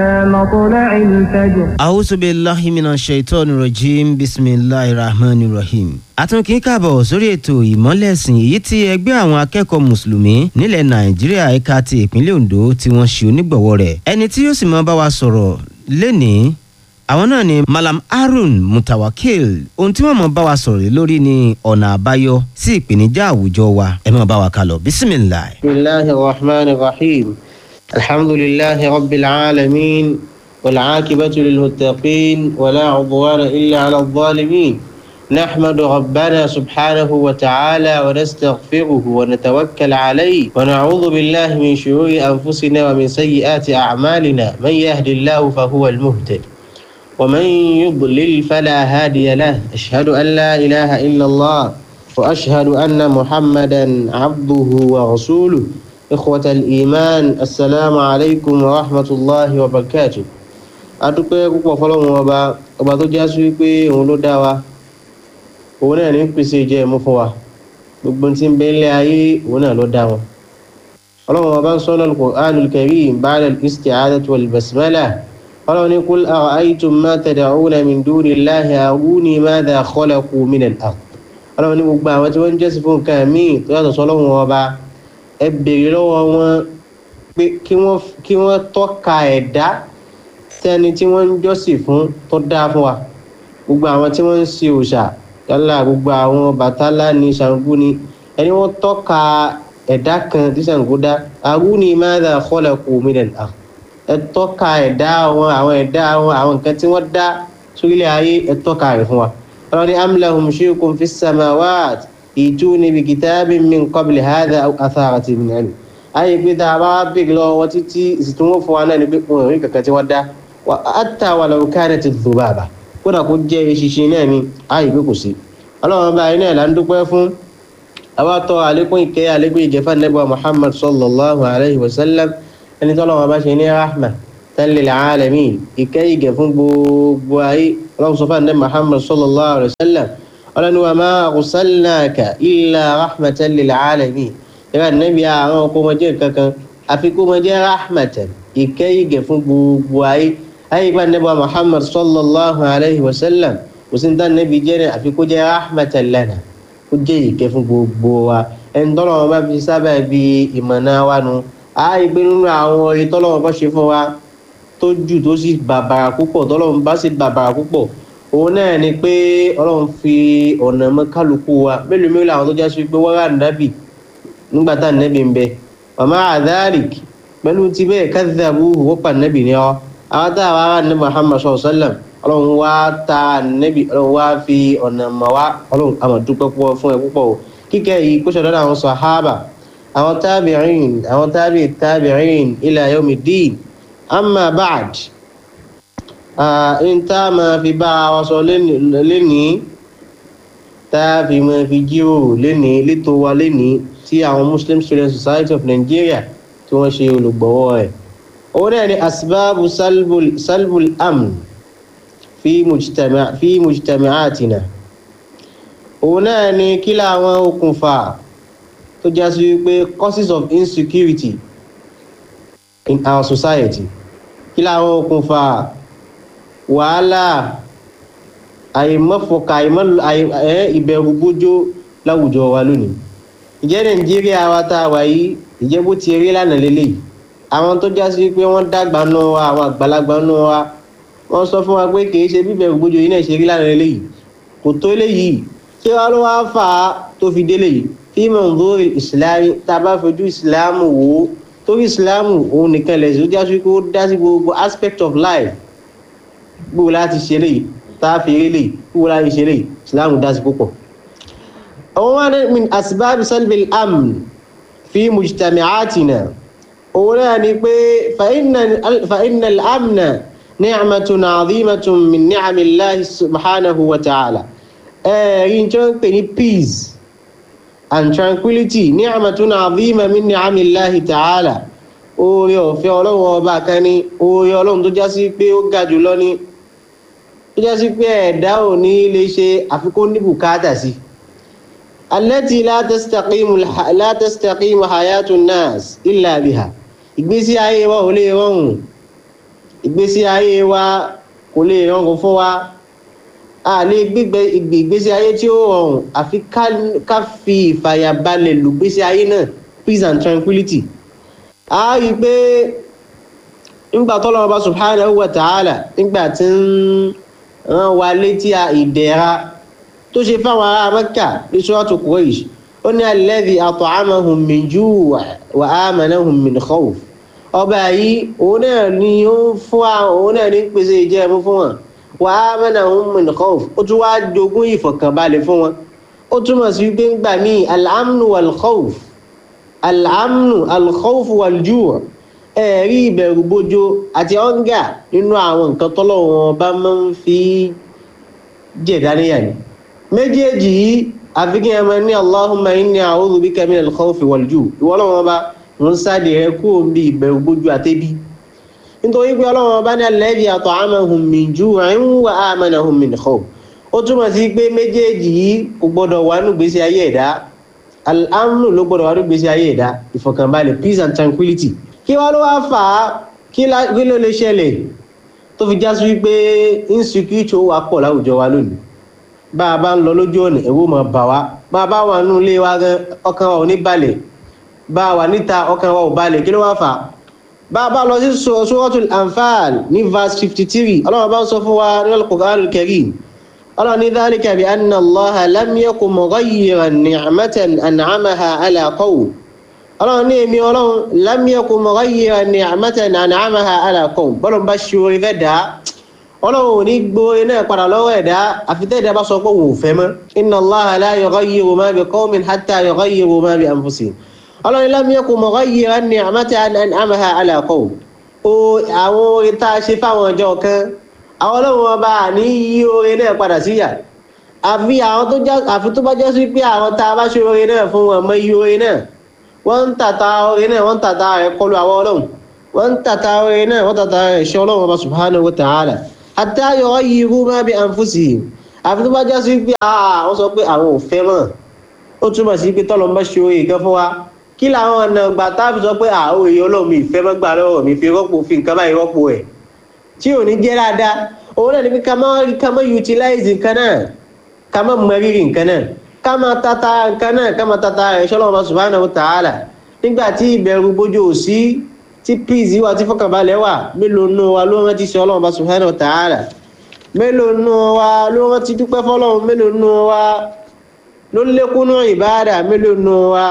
مطلع الفجر A'udhu billahi minash shaitani rajim bismillahir rahmanir rahim. Àtúnkì káàbọ̀ sórí ètò ìmọ́lẹ̀sìn èyí tí ẹgbẹ́ àwọn akẹ́kọ̀ọ́ mùsùlùmí nílẹ̀ Nàìjíríà ẹ̀ka ti ìpínlẹ̀ Ondo tí wọ́n ṣe onígbọ̀wọ́ rẹ̀. Ẹni tí yóò sì máa bá wa sọ̀rọ̀ lénìí àwọn náà ni Malam Harun Mutawakil ohun tí wọ́n máa bá wa sọ̀rọ̀ lé lórí ni ọ̀nà àbáyọ sí ìpèníjà àwùjọ wa ẹ máa bá wa kálọ bismillah. بسم الله الرحمن الرحيم الحمد لله رب العالمين والعاقبة للمتقين ولا عضوان إلا على الظالمين نحمد ربنا سبحانه وتعالى ونستغفره ونتوكل عليه ونعوذ بالله من شرور أنفسنا ومن سيئات أعمالنا من يهد الله فهو المهتد ومن يضلل فلا هادي له أشهد أن لا إله إلا الله وأشهد أن محمدا عبده ورسوله إخوة الإيمان السلام عليكم ورحمة الله وبركاته adúpẹ́ púpọ̀ fọlọ́run ọba ọba tó já sí wípé òun ló dá wa òun náà ní pèsè ìjẹ ẹ̀mú fún wa gbogbo tí ń bẹ ilé ayé òun náà ló dá wọn. ọlọ́run ọba ń sọ náà Al-Qur'anul Karim ba'da al-isti'adati wal basmala ọlọ́run ní qul ara'aytum ma tad'una min dunillahi aruni madha khalaqu minal ard ọlọ́run ní gbogbo àwọn tí wọ́n ń jẹ́sìn fún nǹkan míì tó yàtọ̀ sọ́lọ́run ọba ẹ béèrè lọ́wọ́ wọn pé kí wọ́n tọ́ka ẹ̀dá tẹ́ni tí wọ́n ń jọ́sìn fún tó dáa fún wa gbogbo àwọn tí wọ́n ń ṣe òòṣà yálà gbogbo àwọn bàtálá ní Ṣàngó ni ẹni wọ́n tọ́ka ẹ̀dá kan tí Ṣàngó dá arúni madha khalaqu minal ard ẹ tọ́ka ẹ̀dá wọn àwọn ẹ̀dá wọn àwọn nǹkan tí wọ́n dá sórílẹ̀ ayé ẹ tọ́ka rẹ̀ fún wa ọlọ́run ní am lahum shirkun fis samawat ìtúni bi kitabin min qabli hadha aw atharatin min ilm ayé pé tá a bá bèèrè lọ́wọ́ wọn títí ìsìtún wọn fún wa náà ni pé wọn ò rí kankan tí wọ́n dá wa hatta walau kanat dhubaba kódà kó jẹ́ eṣinṣin náà ni ayé pé kò sí ọlọ́run bá iná ìlà ń dúpẹ́ fún àwa tọ́ àlékún ìkẹ́ àlékún ìjẹ́fà nẹ́bà Muhammad sallallahu alayhi wa sallam ẹni tọ́lọ́wọ́n bá ṣe ní rahma lil alamin ìkẹ́ ìgẹ̀ fún gbogbo ayé ọlọ́run sọ fún ànẹ́ Muhammad sallallahu alayhi wa sallam ọlọ́ni wa ma arsalnaka illa rahmatan lil alamin ìrà nẹ́bí àwọn ọkọ̀ ọmọdé kankan àfi kó ọmọdé rahmatan ìkẹ́ ìgẹ̀ fún gbogbo ayé ayé bá nẹ́bà Muhammad sallallahu alayhi wa sallam kò sí ní tán nẹ́bí jẹ́ ní àfi kó jẹ́ rahmatan lana kó jẹ́ ìkẹ́ fún gbogbo wa ẹni tọ́lọ́wọ́n bá fi sábà bí ìmọ̀nà wa nu ààyè pé nínú àwọn orin tọ́lọ́wọ́n bá ṣe fún wa tó jù tó sì bàbàrà púpọ̀ tọ́lọ́wọ́n bá sì bàbàrà púpọ̀ òun náà ni pé ọlọ́run fi ọ̀nà mọ́ kálukú wa mélòó mélòó àwọn tó já sí pé wọ́n rà nábì nígbà tá nábì ń bẹ màmá àdáàlìk pẹ̀lú ti bẹ́ẹ̀ kadhabu wọ́n pa nábì ní ọ àwọn tá a wá rà ní Muhammad sallallahu alaihi wasallam ọlọ́run wá ta nábì ọlọ́run wá fi ọ̀nà mọ̀ wá ọlọ́run àmọ̀ dúpẹ́ púpọ̀ fún ẹ púpọ̀ o kíkẹ́ yìí kó ṣọ̀dọ̀ àwọn sàhábà àwọn tábìrín àwọn tábì tábìrín ila yawmiddin amma ba'd n tá a máa fi bá wa sọ lénìí tá a fi máa fi jíròrò lénìí létò wa lénìí tí àwọn Muslim Student Society of Nigeria tí wọ́n ṣe olùgbọ̀wọ́ rẹ̀ òun náà ni asbabu salbul salbul amn fi mujtama fi mujtama'atina òun náà ni kí làwọn okùnfà tó já sí wípé causes of insecurity in our society kí làwọn okùnfà wàhálà àìmọ́fọkà ìbẹ̀rù bójó láwùjọ wa lónìí ìjẹ́ nàìjíríà wa tá a wà yìí ìjẹ́ bó ti rí lánàá lélẹ́yìí àwọn tó já sí pé wọ́n dàgbà nù wa àwọn àgbàlagbà nù wa wọ́n sọ fún wa pé kì í ṣe bíbẹ̀rù bójó yìí náà ṣe rí lánàá lélẹ́yìí kò tó léyìí kí wàá ló wá fà á tó fi délé yìí fi manzuri ìsìlámù tá a bá fojú ìsìlámù wò ó torí ìsìlámù òun nìkan lẹ̀ sí ó já sí pé ó dá sí gbogbo aspect of life gbogbo láti ṣe léyìí tá a fi rí léyìí gbogbo láti ṣe léyìí ìsìlámù dá sí púpọ̀. àwọn wà ní min asbábi salbil amn fi mujtami'atina òun náà ni pé fa inna al-amna ni'matun 'azimatun min ni'amillahi subhanahu wa ta'ala ẹ̀rí tí wọ́n ń pè ní peace and tranquility ni'matun 'azima min ni'amillahi ta'ala oore ọ̀fẹ́ ọlọ́run ọba kan ní oore ọlọ́run tó já sí pé ó ga jù lọ ní tó já sí pé ẹ̀dá ò ní lè ṣe àfikún ní bùkátà sí allati la tastaqimu la tastaqimu hayatu nas illa biha ìgbésí ayé wa ò lè rọrùn ìgbésí ayé wa kò lè rọrùn fún wa a lè gbígbé ìgbésí ayé tí ó rọrùn àfi ká fi ìfàyàbalẹ̀ lò gbésí ayé náà peace and tranquility a rí i pé nígbà tọ́lọ́wọ́ bá subhanahu wa ta'ala nígbà tí ń rán wa létí ìdẹ̀ra tó ṣe fáwọn ará Mẹ́kà ní suratu Quraysh ó ní alladhi at'amahum min ju' wa amanahum min khawf ọba yìí òun náà ni ó ń fún àwọn òun náà ní pèsè ìjẹun fún wọn wa amanahum min khawf ó tún wáá jogún ìfọ̀kànbalẹ̀ fún wọn ó túmọ̀ sí wípé ńgbà míì al-amnu wal-khawf al-amnu al-khawf wal-ju' ẹ̀rí ìbẹ̀rù bojo àti ọ̀ǹgà nínú àwọn nǹkan tọ́lọ́wọ́n bá máa ń fi jẹ̀dá níyà ni méjèèjì yìí àfi kí ẹ máa ní Allahumma inni a'udhu bika min al-khawfi wal-ju' ìwọ Ọlọ́run bá ń sáde rẹ kúrò ń bí ìbẹ̀rù bojo àtẹ́bí nítorí pé Ọlọ́run bá ní alladhi at'amahum min ju'in wa amanahum min khawf ó túmọ̀ sí pé méjèèjì yìí kò gbọ́dọ̀ wà nù gbèsè ayé ẹ̀dá al-amnu ló gbọ́dọ̀ wà nù gbèsè ayé ẹ̀dá ìfọ̀kànbalẹ̀ peace and tranquility kí wá ló wá fà á kí ló lè ṣẹlẹ̀ tó fi já sí wípé insecurity ó wà pọ̀ láwùjọ wa lónìí bá a bá ń lọ lójú ọ̀nà ẹ̀wọ́ máa bà wá bá a bá wà nínú ilé wa gan ọkàn wa ò ní balẹ̀ bá a wà níta ọkàn wa ò balẹ̀ kí ló wá fà á bá a bá lọ sí suratul Anfal ní verse fifty three ọlọ́run bá ń sọ fún wa nínú al-Qur'anul Karim ọlọ́run ní dhalika bi anna Allaha lam yakun mughayyiran ni'matan an'amaha ala qawm ọlọ́run ní èmi ọlọ́run lam yakun mughayyiran ni'matan an'amaha ala qawm bọ́lọ̀ bá ṣe orin fẹ́ dá ọlọ́run ò ní gbóore náà padà lọ́wọ́ ẹ̀dá àfitẹ́ẹ̀dá bá sọ pé òun ò fẹ́ mọ́ inna Allaha la yughayyiru ma bi qawmin hatta yughayyiru ma bi anfusihim ọlọ́run lam yakun mughayyiran ni'matan an'amaha ala qawm o àwọn orin tá a ṣe fáwọn ọjọ́ kan àwọn ọlọ́run ọba ní yí orin náà padà síyà àfi àwọn tó já àfi tó bá jẹ́ sí pé àwọn tá a bá ṣe orin náà fún wọn mọ iye orin náà wọ́n ń tàta orin náà wọ́n ń tàta rẹ̀ kọlu àwọn ọlọ́run wọ́n ń tàta orin náà wọ́n tàta rẹ̀ ṣe ọlọ́run ọba subhanahu wa ta'ala hatta yughayyiru ma bi anfusihim àfi tó bá jẹ́ sí pé àwọn sọ pé àwọn ò fẹ́ mọ́ ó túmọ̀ sí pé tọ́lọ́ bá ṣe orin kan fún wa kí làwọn ọ̀nà gbà táàbì sọ pé àwọn èèyàn ọlọ́run mi ìfẹ́ mọ́ gbà lọ́wọ́ mi fi rọ́pò fi nǹkan báyìí rọ́pò ẹ̀ tí ò ní jẹ́ dáadáa òun náà ní pé ká má ká má utilize nǹkan náà ká má mọ rírì nǹkan náà ká má tata nǹkan náà ká má tata rẹ̀ ṣọlọ́wọ́ subhanahu wa ta'ala nígbà tí ìbẹ̀rù bójú ò sí tí peace wà tí fọkànbalẹ̀ wà mélòó nù wa ló rántí sí ọlọ́run subhanahu wa ta'ala mélòó nù wa ló rántí dúpẹ́ fọlọ́run mélòó nù wa ló lékúnú ìbáàdà mélòó nù wa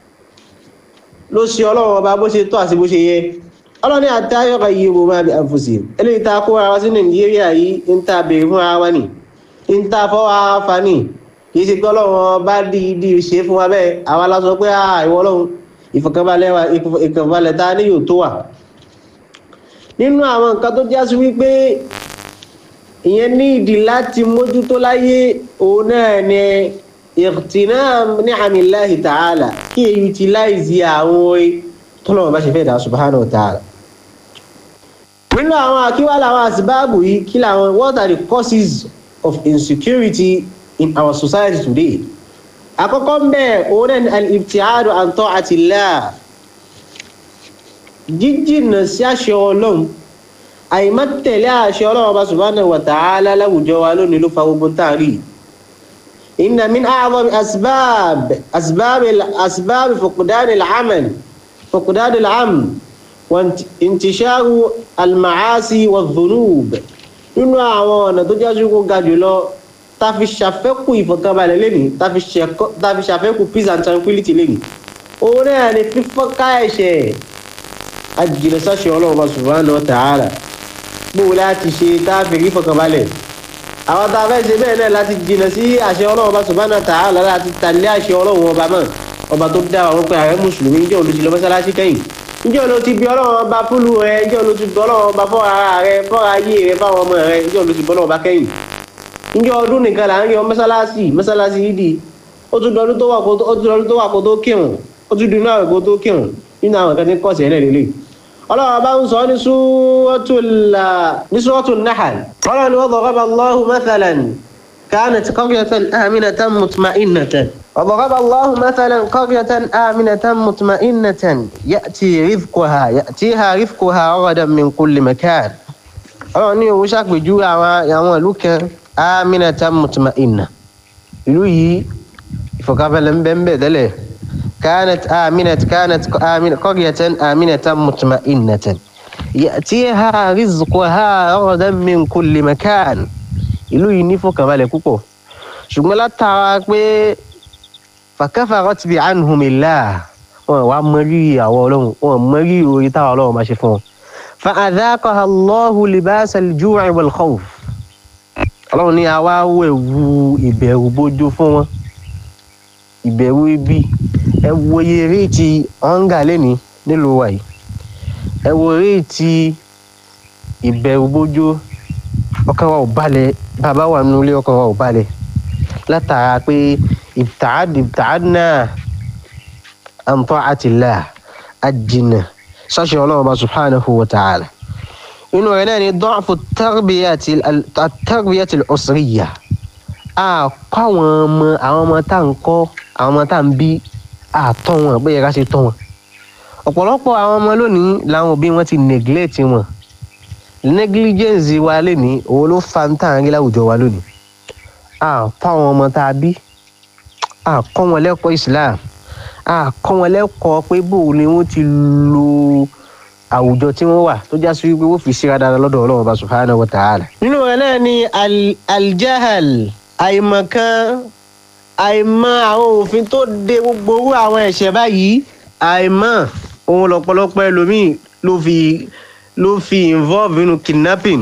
ló ṣe ọlọ́run ọba bó ṣe tọ́ àti bó ṣe yẹ ọlọ́ni àtayọ̀kọ̀ yìí wo máa bí àfòsí eléyìí tá a kó ara wa sí nàìjíríà yìí ń ta béèrè fún ara wa nì ń ta fọ́ ara fa nì kì í ṣe pé ọlọ́run bá dídí ṣe fún wa bẹ́ẹ̀ àwa la sọ pé ìwọ ọlọ́run ìfọ̀kànbalẹ̀ wa ìfọ̀kànbalẹ̀ tá a ní yóò tó wà. nínú àwọn nǹkan tó já sí wípé ìyẹn ní ìdí láti mójútó láyé òun náà ni ìtìnàm ni'amillahi ta'ala kí èyí utilize àwọn orin tọ́lọ́wọ́n bá ṣe fẹ́ dà subhanahu wa ta'ala. nínú àwọn àkíwá làwọn àsìbáàbù yìí kí làwọn what are the causes of insecurity in our society today. àkọ́kọ́ ń bẹ̀ òun náà ni al-ibtiadu an ta'atillah jíjìnà sí àṣẹ ọlọ́run àìmọ́tẹ̀lé àṣẹ ọlọ́run bá subhanahu wa ta'ala láwùjọ wa lónìí ló fa gbogbo táàrí yìí. إن من أعظم أسباب أسباب أسباب فقدان العمل فقدان الأمن وانتشار المعاصي والذنوب nínú àwọn ọ̀nà tó jẹ́ kó ga jùlọ tá fi ṣàfẹ́kù ìfọ̀kànbalẹ̀ lẹ́nìí tá fi ṣàfẹ́kù peace and tranquility lẹ́nìí òun náà ni fífọ́ká ẹ̀ṣẹ̀ àjìnà sáṣẹ ọlọ́run subhanahu wa ta'ala gbòò láti ṣe tá a fi rí ìfọ̀kànbalẹ̀ àwọn tá a fẹ́ ṣe bẹ́ẹ̀ náà láti jìnà sí àṣẹ ọlọ́run ọba subhanahu wa ta'ala láti tàlé àṣẹ ọlọ́run ọba mọ́ ọba tó dá àwọn pé ààrẹ mùsùlùmí níjọ́ olùsí lọ mọ́sálásí kẹ́yìn níjọ́ ló ti bí ọlọ́run ọba fúlù rẹ níjọ́ ló ti bí ọlọ́run ọba fọ́ ara rẹ fọ́ ayé rẹ fáwọn ọmọ rẹ níjọ́ ló ti bí ọlọ́run ọba kẹ́yìn níjọ́ ọdún nìkan là ń yọ mọ́sálásí mọ́sálásí yìí di ó tún dọdún tó wà kó ó tún dọdún tó wà kó tó kírun ó tún dunu àwẹ̀ kó tó kírun nínú àwọn kan tí kọ́ọ̀sì ẹ̀ lẹ́lẹ́lẹ́ ọlọ́run ọba ń sọ ní suratul Nahl ọlọ́run ni wa daraba Allahu mathalan كانت قرية آمنة مطمئنة وضرب الله مثلا قرية آمنة مطمئنة يأتي رزقها يأتيها رزقها رغدا من كل مكان ọlọ́run ní òun ṣàpèjúwe àwọn àwọn ìlú kan aminatan mutma'inna ìlú yìí ìfọ̀kànbalẹ̀ ń bẹ ń bẹ tẹ́lẹ̀ كانت آمنة كانت آمنة قرية آمنة مطمئنة يأتيها رزقها رغدا من كل مكان ìlú yìí ní fọkànbalẹ̀ púpọ̀ ṣùgbọ́n látara pé fakafarat bi anhumillah wọn wàá mọrí àwọn ọlọ́run wọn mọrí orí táwọn ọlọ́run máa ṣe fún wọn. fa adhaqaha Allahu libasa al-ju'i wal khawf ọlọ́run ní àwa wẹ̀wù ìbẹ̀rù bójú fún wọn ìbẹ̀rù ibi ẹ wo iye réètì ọ̀ǹgà lẹ́ni nílùú wa yìí ẹ wo réètì ìbẹ̀rù bójú ọkàn wa ò balẹ̀ bàbá wa nínú ilé ọkàn wa ò balẹ̀ látara pé ibta'adna an ta'atillah ajìnà ṣáṣẹ ọlọ́run bá subhanahu wa ta'ala inú rẹ̀ náà ni da'fu at-tarbiyati al-usriyya a kọ́ àwọn ọmọ àwọn ọmọ tá à ń kọ́ àwọn ọmọ tá à ń bí àtọ́ wọn bóyá ká ṣe tọ́ wọn ọ̀pọ̀lọpọ̀ àwọn ọmọ lónìí làwọn òbí wọn ti neglect wọn negligence wa lónìí òun ló fa ń tàn rí láwùjọ wa lónìí a kọ́ àwọn ọmọ tá a bí a kọ́ wọn lẹ́kọ̀ọ́ Islam a kọ́ wọn lẹ́kọ̀ọ́ pé bó ni wọ́n ti lo àwùjọ tí wọ́n wà tó já sí wípé wọ́n fi ṣíra dára lọ́dọ̀ Ọlọ́run bá subhanahu wa ta'ala. nínú rẹ̀ náà ni aljahal àìmọ̀kan àìmọ̀ àwọn òfin tó de gbogbo owó àwọn ẹ̀ṣẹ̀ báyìí àìmọ̀ ohun lọ́pọ̀lọpọ̀ ẹlòmíì ló fi ló fi involve nínú kidnapping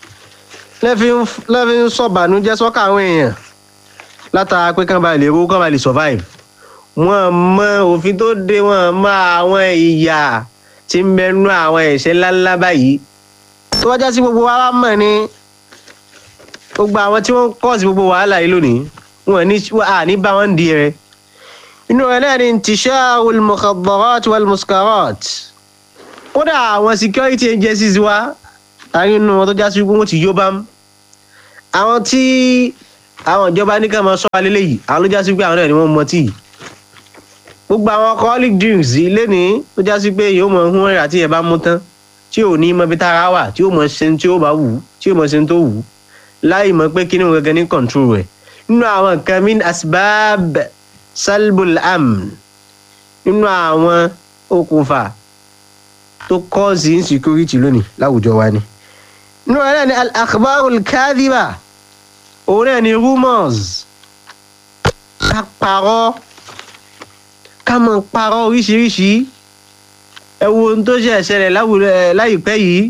lẹ́fi ń sọ̀bànújẹ́ sọ́kà àwọn èèyàn látara pé kán bá lè rówó kán bá lè survive wọ́n mọ òfin tó de wọ́n mọ àwọn ìyà tí ń bẹnu àwọn ẹ̀ṣẹ̀ ńláńlá báyìí tó bá já sí gbogbo wa wá mọ̀ ni gbogbo àwọn tí wọ́n ń kọ́ sí gbogbo wàhálà yìí lónìí wọn ní àní bá wọn di rẹ inú rẹ náà ni intisharul mukhaddarat wal muskarat kódà àwọn security agencies wa àárín inú wọn tó já sí pé wọn ti yó bá mú àwọn tí àwọn ìjọba ní ká máa sọ alẹ́ lẹ́yìn àwọn ló já sí pé àwọn náà ni wọ́n mọ tíì gbogbo àwọn alcoholic drinks ilé ní tó já sí pé yóò mọ hún ẹ̀rà tí ẹ bá mú tán tí ò ní mọ ibi tára wà tí ó mọ ṣe tí ó bá wù tí ó mọ ṣe tó wù láì mọ pé kí ni wọn gẹ́gẹ́ ní control rẹ̀ nínú àwọn nǹkan min asbab salbul amn nínú àwọn okùnfà tó kọ́ọ̀sì insecurity lónìí láwùjọ wa ni. nínú ẹ̀ náà ni al-akhbarul kadhiba òun náà ni rumours ká parọ́ ká mọ̀ parọ́ oríṣiríṣi ẹ wo ohun tó ṣe ṣẹlẹ̀ láwùjọ láìpẹ́ yìí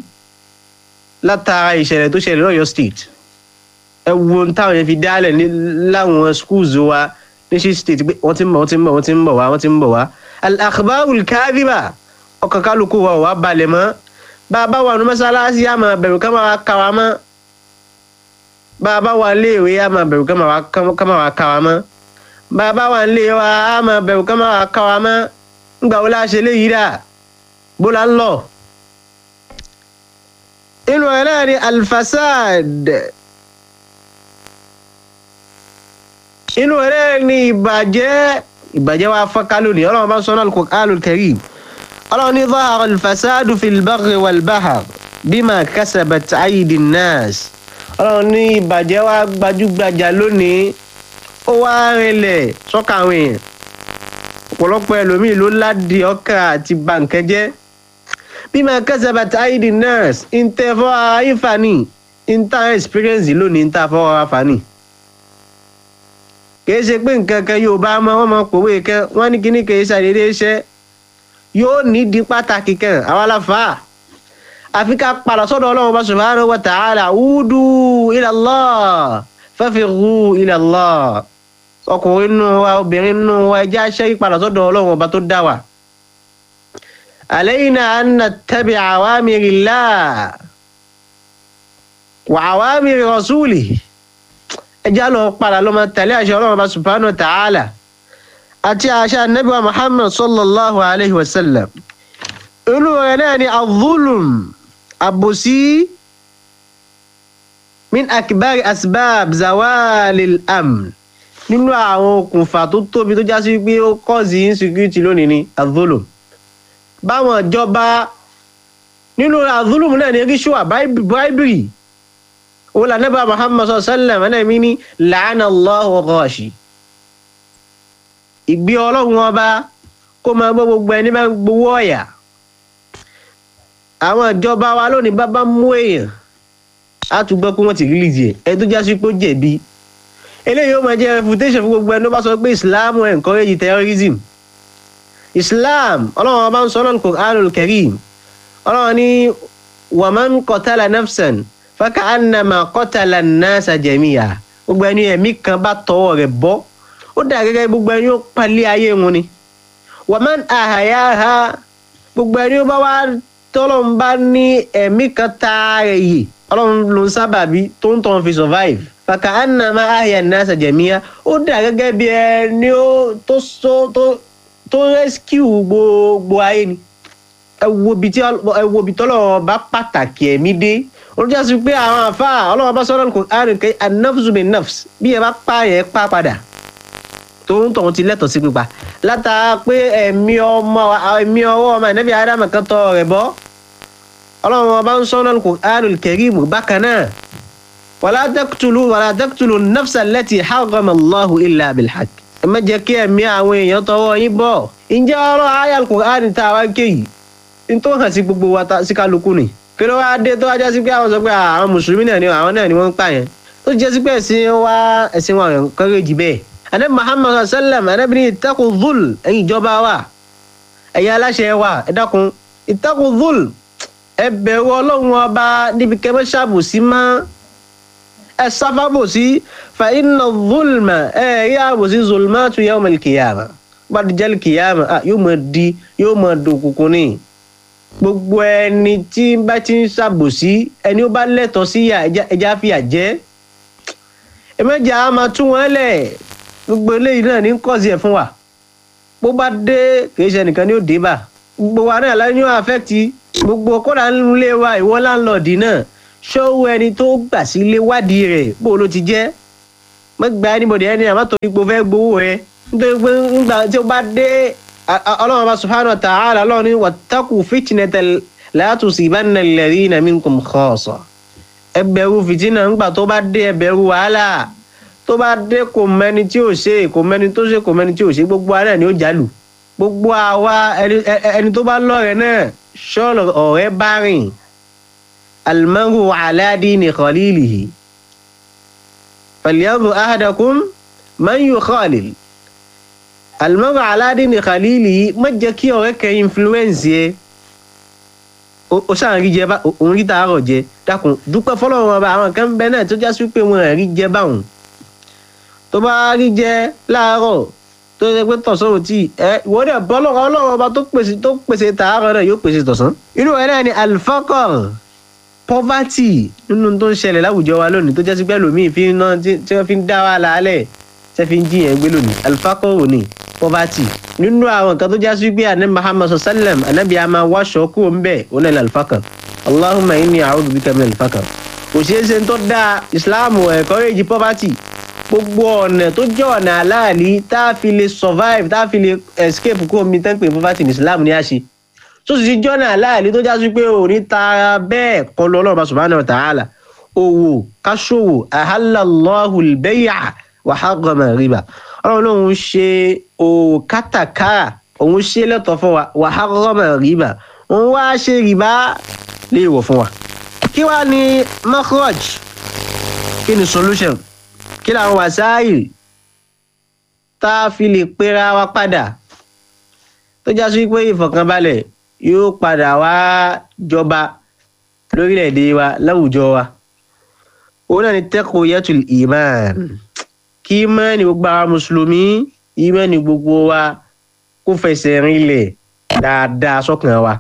látara ìṣẹ̀lẹ̀ tó ṣẹlẹ̀ lọ́yọ̀ state ẹ wo ohun táwọn yẹn fi dálẹ̀ ní láwọn schools wa ní ṣí state pé wọ́n ti ń bọ̀ wọ́n ti ń bọ̀ wọ́n ti ń bọ̀ wá wọ́n ti ń bọ̀ wá al-akhbarul kadhiba ọkàn kálukú wa ò wá balẹ̀ mọ́ bá a bá wà ní mọ́sálásí á máa bẹ̀rù ká máa kà wá mọ́ bá a bá wà léèwé á máa bẹ̀rù ká máa kà wá mọ́ bá a bá wà nílé wa á máa bẹ̀rù ká máa kà wá mọ́ ńgbà wo la ṣe léyìí dà bó la ń lọ. inú ẹ̀ náà ni alfasad inú ẹ̀ náà ni ìbàjẹ́ ìbàjẹ́ wa fọ́nká lónìí ọlọ́run bá ń sọ náà al-Qur'anul Karim ọlọ́run ní zahara al-fasadu fil barri wal bahr bima kasabat aydi nnas ọlọ́run ní ìbàjẹ́ wa gbajúgbajà lónìí ó wá rinlẹ̀ sọ́kà àwọn èèyàn ọ̀pọ̀lọpọ̀ ẹlòmíì ló ládìí ọkà àti bàǹkẹ́ jẹ́ bima kasabat aydi nnas ìntẹ̀fọ́ ara ìfàní ìntà experience lónìí ìntà fọ́ ara fàní kìí ṣe pé nǹkan kan yóò bá mọ wọn mọ pòwe kan wọn ní kíní kìí ṣàdédé iṣẹ́ yóò nídìí pàtàkì kan àwa la fà á àfi ká padà sọ́dọ̀ Ọlọ́run bá subhanahu wa ta'ala udu ila Allah fafiru ila Allah ọkùnrin nù wa obìnrin nù wa ẹjẹ aṣẹ ìpadà sọ́dọ̀ Ọlọ́run ọba tó dá wa. alayna an nattabi awamirillah wa awamiri rasulih ẹjá lọ padà lọ máa tẹ̀lé àṣẹ ọlọ́run bá subhanahu wa ta'ala àti àṣẹ anabi wa muhammad sallallahu alayhi wa sallam inú rẹ̀ náà ni azulum àbòsí min akibari asbab zawalil amn nínú àwọn okùnfà tó tóbi tó já sí pé ó kọ́ọ̀sì insecurity lónìí ni azulum báwọn ìjọba nínú àdúlùmù náà ní ríṣùà báìbìrì òun là nẹ́bà muhammad sallam ẹ̀nàmí ní làánà allahu ghashi ìgbé ọlọ́run ọba kó máa gbọ́ gbogbo ẹni bá ń gbowó ọ̀yà àwọn ìjọba wa lónìí bá bá mú èèyàn á tún gbọ́ pé wọ́n ti release ẹ̀ ẹ tó já sí pé ó jẹ̀bi eléyìí ó máa jẹ́ refutation fún gbogbo ẹni tó bá sọ pé islam encourage terrorism islam ọlọ́run ọba ń sọ lọ́nà Qur'anul Karim ọlọ́run ní waman qatala nafsan faka'annama qatala an-nasa jami'a gbogbo ẹni ẹ̀mí kan bá tọwọ́ rẹ̀ bọ́ ó dà gẹ́gẹ́ gbogbo ẹni ó palẹ̀ ayé wọn ni waman ahayaha gbogbo ẹni ó bá wá tọ́lọ́run bá ní ẹ̀mí kan tààrẹ̀ yìí ọlọ́run ló ń sábàbí tó ń tọ́ fi survive faka'annama ahya an-nasa jami'a ó dà gẹ́gẹ́ bí ẹni ó tó tó rescue gbogbo ayé ni ẹ wo ibi tọ́lọ́run bá pàtàkì ẹ̀mí dé olùjá sí pé àwọn àfa ọlọ́wọ́ bá sọ́dọ̀ kò àrùn kẹ́ anafsu bin nafs bí ẹ bá pa yẹn pa padà tó ń tọ̀hún ti lẹ́tọ̀ọ́ sí pípa látara pé ẹ̀mí ọmọ ẹ̀mí ọwọ́ ọmọ ẹ̀nẹ́bí ádámù kan tọ́ rẹ̀ bọ́ ọlọ́wọ́ bá ń sọ́dọ̀ kò àrùn kẹ́rìmù bákan náà wàlá taqtulu wàlá taqtulu nafsa allati harrama Allahu illa bilhaq ẹ má jẹ́ kí ẹ̀mí àwọn èèyàn tọwọ́ yín bọ̀ ǹjẹ́ ọ̀rọ̀ ayé al-Qur'an tá a wá kéyìí ní tó hàn sí gbogbo wa sí kálukú ni kí ló wá dé tó wá jẹ́ sí pé àwọn sọ pé àwọn mùsùlùmí náà ni àwọn náà ni wọ́n ń pààyàn tó jẹ́ sí pé ẹ̀sìn wa ẹ̀sìn wa kọ́rẹ́jì bẹ́ẹ̀. adé muhammad sallam adébí ní ìtẹ́kùn zul ẹ̀yin ìjọba wa ẹ̀yin aláṣẹ wa ẹ dákun ìtẹ́kùn zul ẹ bẹ̀rù ọlọ́run ọba níbi kẹ́mẹ́ ṣàbòsí mọ́ ẹ sáfàbòsí fa inna zulma ẹ rí àbòsí zulmatu yawmal qiyamah bá dijal qiyamah yóò mọ̀ di yóò mọ̀ dòkùnkùn ní gbogbo ẹni tí bá ti ń ṣàbòsí ẹni ó bá lẹ́tọ̀ọ́ sí ẹja fìyà jẹ ẹmẹjà á máa tún wọn lẹ̀ gbogbo eléyìí náà ní kọ́sì ẹ̀ fún wa bó bá dé kìí ṣe nìkan ní ó dé bá gbogbo wa náà láyé yóò àfẹ́tì gbogbo kódà nílé wa ìwọ láńlọ́ọ̀dì náà ṣọ́wọ́ ẹni tó gbà sí ilé wádìí rẹ̀ bó ló ti jẹ́ mọ́gbà ẹnibọ̀dì ẹni àmọ́ torí pé o fẹ́ gbowó rẹ nítorí pé nígbà tí o bá dé ọlọ́run bá subhanahu wa ta'ala ọlọ́run ní wattaqu fitnatan la tusibanna alladhina minkum khassa ẹ bẹ̀rù fìtínà ńgbà tó bá dé ẹ bẹ̀rù wàhálà tó bá dé kò mẹ́ni tí ò ṣe kò mẹ́ni tó ṣe kò mẹ́ni tí ò ṣe gbogbo ara ni ó jálù gbogbo àwa ẹni tó bá lọ́rẹ̀ náà ṣọ́ọ̀lù ọ̀rẹ́ bá rìn almaru ala dini khalilihi falyanzur ahadakum man yukhalil alimọ́gà aládìní khalili má jẹ́ kí ọ̀rẹ́ kẹ́ influence yẹ o ṣáà rí jẹ bá òun rí tààrọ̀ jẹ dákun dúpẹ́ fọlọ́run ọba àwọn kan bẹ náà tó já sí pé wọn rí jẹ báwọn tó bá rí jẹ láàárọ̀ tó yẹ pé tọ̀sán ò tí ẹ ìwọ́dẹ̀ bọ́lọ́run ọlọ́run ọba tó pèsè tó pèsè tààrọ̀ náà yóò pèsè tọ̀sán. irú ẹ̀ náà ni alifakor poverty nínú tó ń ṣẹlẹ̀ láwùjọ wa lónìí tó já sí pé lòmíì fi ń ná tí wọ́n fi ń dá wa làálẹ̀ tí wọ́n fi ń jiyàn gbé lónìí alifakor ò ní poverty nínú àwọn nǹkan tó já sí pé àná muhammad sallam anabi a máa wáṣọ kúrò ń bẹ̀ ó náà alifakor allahumma inni a'udhu bika min alifakor kò ṣeé ṣe tó dáa islam encourage poverty gbogbo ọ̀nà tó jẹ́ ọ̀nà aláàlí tá a fi lè survive tá a fi lè escape kúrò mi tán pé poverty ní islam ní a ṣe tó sì ti jọ́nà aláàlí tó já sí pé òní tara bẹ́ẹ̀ kọ́ lọ ọlọ́run subhanahu wa ta'ala òwò káṣòwò ahallallahu al-bay'a wa harrama riba ọlọ́run lòun ṣe òwò kátàkárà òun ṣe lẹ́tọ̀ọ́ fún wa wa harrama riba òun wá ṣe rìbá léèwọ̀ fún wa kí wàá ní makhraj kí ni solution kí làwọn wàsáàyè tá a fi lè pera wa padà tó já sí pé ìfọ̀kànbalẹ̀ yóò padà wá jọba lórílẹ̀‐èdè wa láwùjọ wa òun náà ni taqiyatul iman kí ìmánì gbogbo àwọn mùsùlùmí ìmánì gbogbo wa kó fẹsẹ̀ rinlẹ̀ dáadáa sọ́kàn wa.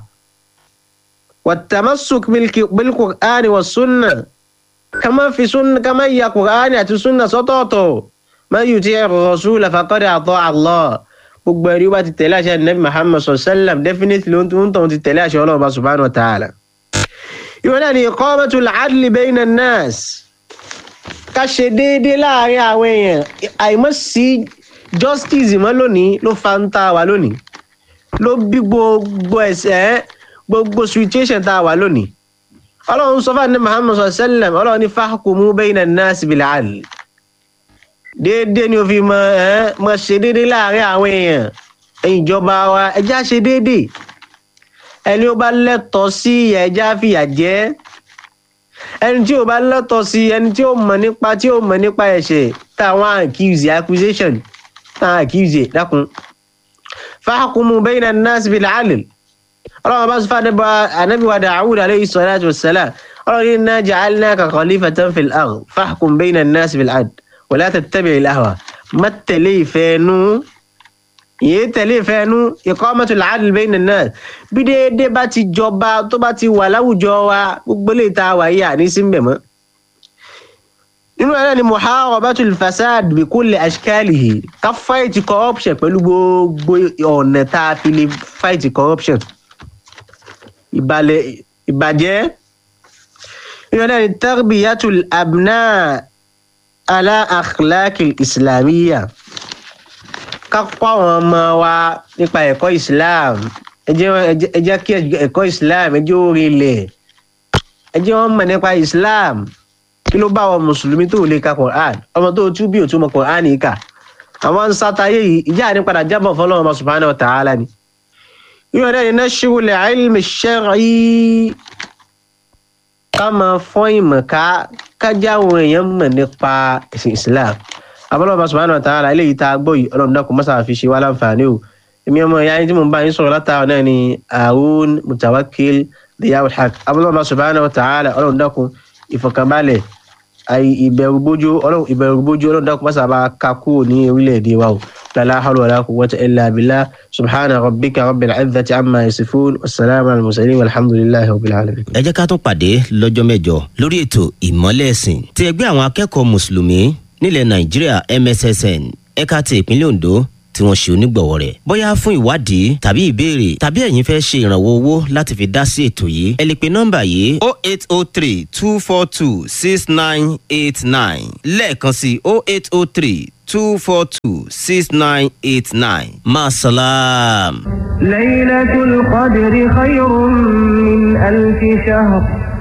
wat-tamassuk bil-Qur'ani was-sunnah kama fi sunna kama ya qur'ani àti sunna sọ́tọ̀ọ̀tọ̀ man yuti ar-rasula faqad ata Allah gbogbo ẹni wá ti tẹ̀lé àṣẹ nabi muhammad sallam definitely ló ń tọ́ ti tẹ̀lé àṣẹ ọlọ́run subhanahu wa ta'ala. ìwọ náà ni iqamatul adli bayna an-nas ká ṣe déédéé láàrin àwọn èèyàn àìmọ́ sí justice mọ́ lónìí ló fa ń ta wa lónìí ló bí gbogbo ẹ̀ṣẹ̀ gbogbo situation tá a wà lónìí ọlọ́run sọ fún àná muhammad sallam ọlọ́run ní fahkumu bayna an-nas bil 'adl déédéé ni o fi mọ ẹ mọ ṣe déédéé láàrin àwọn èèyàn ẹ̀yin ìjọba wa ẹjá ṣe déédéé ẹni ó bá lẹ́tọ̀ọ́ sí ìyà ẹjá fìyà jẹ ẹni tí ó bá lẹ́tọ̀ọ́ sí ẹni tí ó mọ̀ nípa tí ó mọ̀ nípa ẹ̀ṣẹ̀ táwọn accuse accusation táwọn accuse dákun fahkumu bayna an-nas bil 'adl ọlọ́run bá sọ fún anabi wa Dawud alayhi salatu wassalam ọlọ́run inna ja'alnaka khalifatan fil ard fahkum bayna an-nas bil 'adl wa la tattabi' al-ahwa má tẹ̀lé ìfẹ́ nú yìí tẹ̀lé ìfẹ́ nú iqamatul 'adl bayna an-nas bí déédéé bá ti jọba tó bá ti wà láwùjọ wa gbogbo lè ta wà yí àní sí mbẹ̀ mọ́ nínú ẹ̀rọ ni muharabatul fasad bi kulli ashkalihi ká fight corruption pẹ̀lú gbogbo ọ̀nà tá a fi lè fight corruption ìbàlẹ̀ ìbàjẹ́ ìrọ̀lẹ́ ní tarbiyatul abna ala akhlaqil islamiyya ká kọ́ àwọn ọmọ wa nípa ẹ̀kọ́ islam ẹ jẹ́ kí ẹ̀kọ́ islam ẹ jẹ́ ó rinlẹ̀ ẹ jẹ́ wọ́n mọ̀ nípa islam kí ló bá àwọn mùsùlùmí tó lè ka quran ọmọ tó tú bí òtún mọ quran yìí kà àwọn sátayé yìí ìjà ní padà jábọ̀ fọlọ́wọ́n subhanahu wa ta'ala ni yóò dẹ́ni nashru al-ilmi ash-shar'i ká máa fọ́n ìmọ̀ ká kájá àwọn èèyàn mọ̀ nípa ẹ̀sìn islam abọ́lọ́ba subhanahu wa ta'ala eléyìí tá a gbọ́ yìí ọlọ́run dákun mọ́sá fi ṣe wá láǹfààní o èmi ọmọ ìyá yín tí mo bá yín sọ̀rọ̀ látàwọn náà ni Harun Mutawakkil Diyawul Haq abọ́lọ́ba subhanahu wa ta'ala ọlọ́run dákun ìfọ̀kànbalẹ̀ ìbẹ̀rù bójú ọlọ́run ìbẹ̀rù bójú ọlọ́run dákun mọ́sá bá ká kúrò ní orílẹ̀-èdè wa o لا حول ولا قوة إلا بالله سبحان ربك رب العزة عما يصفون والسلام على المرسلين والحمد لله رب العالمين ẹ jẹ́ ká tún pàdé lọ́jọ́ mẹ́jọ lórí ètò ìmọ́lẹ̀ ẹ̀sìn ti ẹgbẹ́ àwọn akẹ́kọ̀ọ́ mùsùlùmí nílẹ̀ nàìjíríà MSSN ẹ̀ka ti ìpínlẹ̀ Ondo tí wọ́n ṣe onígbọ̀wọ́ rẹ̀ bóyá fún ìwádìí tàbí ìbéèrè tàbí ẹ̀yin fẹ́ ṣe ìrànwọ́ owó láti fi dá sí ètò yìí ẹ lè pe nọ́mbà yìí o eight o three two four two six nine eight nine lẹ́ẹ̀kan sí o eight o three two four two six nine eight nine maasalaam. ليلة القدر خير من ألف شهر